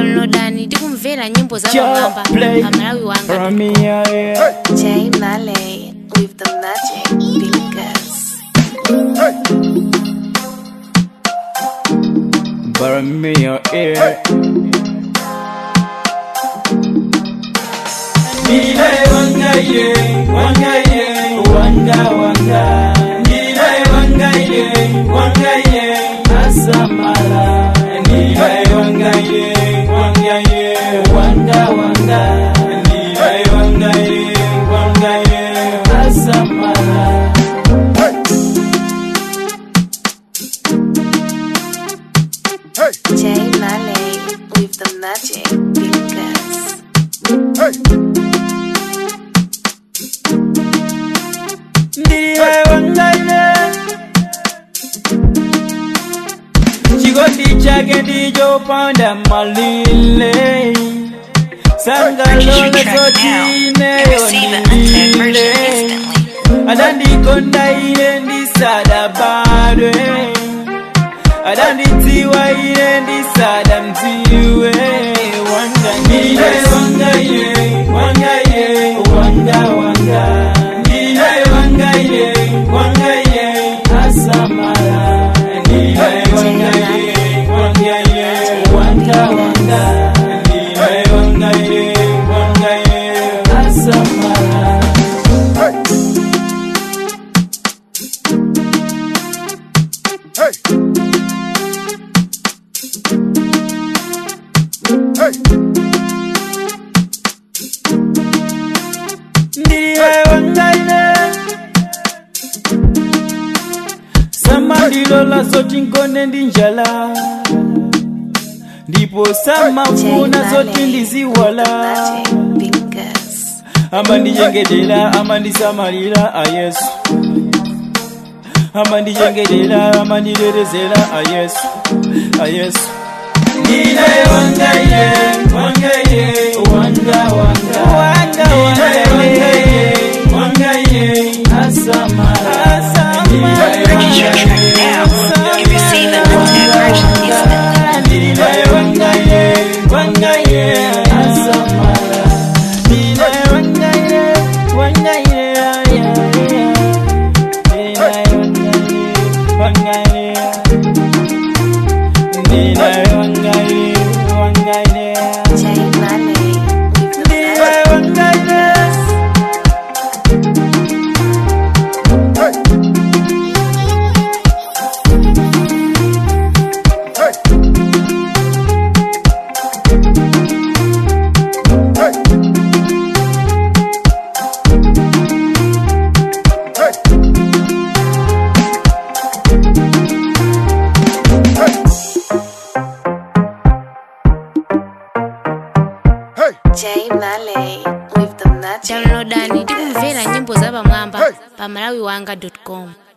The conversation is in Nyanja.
downloadani tikumvera nyimbo za pamwamba play pamalawi wanga from me, yeah, yeah. Jay Malay with the magic fingers. Borrow me your ear. Nile wanga ye, wanga ye, wanga wanga. Nile wanga ye, wanga ye, asamala. Nile wanga ye, wanga ye, wanga wanga. Nile wanga ye, wanga ye, asamala. Jay Malay with the magic fingers. Ndiye wangaine chikondi chake ndicho panda malile sangalola zotineyo ndilile adandikonda ile ndisada badwe adandidziwa ile ndisada mdziwe wangaine wangaye wangaye wanga wanga ndiye wangaye wangaye asamara ndiye wangaye wangaye wanga wanga ndiye wangaye wangaye asamara ndiye wangaine samandilola zoti nkone ndi njala ndipo Jay samafuna zoti Malay with the ndiziwala magic fingers. amandichengetera amandisamalira ayesu amandichengetera amanditetezera ayesu ayesu Nile wangaye, wangaye, wanga wanga wanga wangaye, wangaye, asamara asamara Purchase your track now and receive a one-time version instantly. Nile wangaye, wangaye, asamara Nile wangaye, wangaye, yeah, yeah. Nile wangaye, wangaye Nile wangaye, wangaye Jay Malay with the Nile wangaye Jay Malay with the magic downloadani fingers. tikumvera nyimbo za pamwamba pamalawi wanga com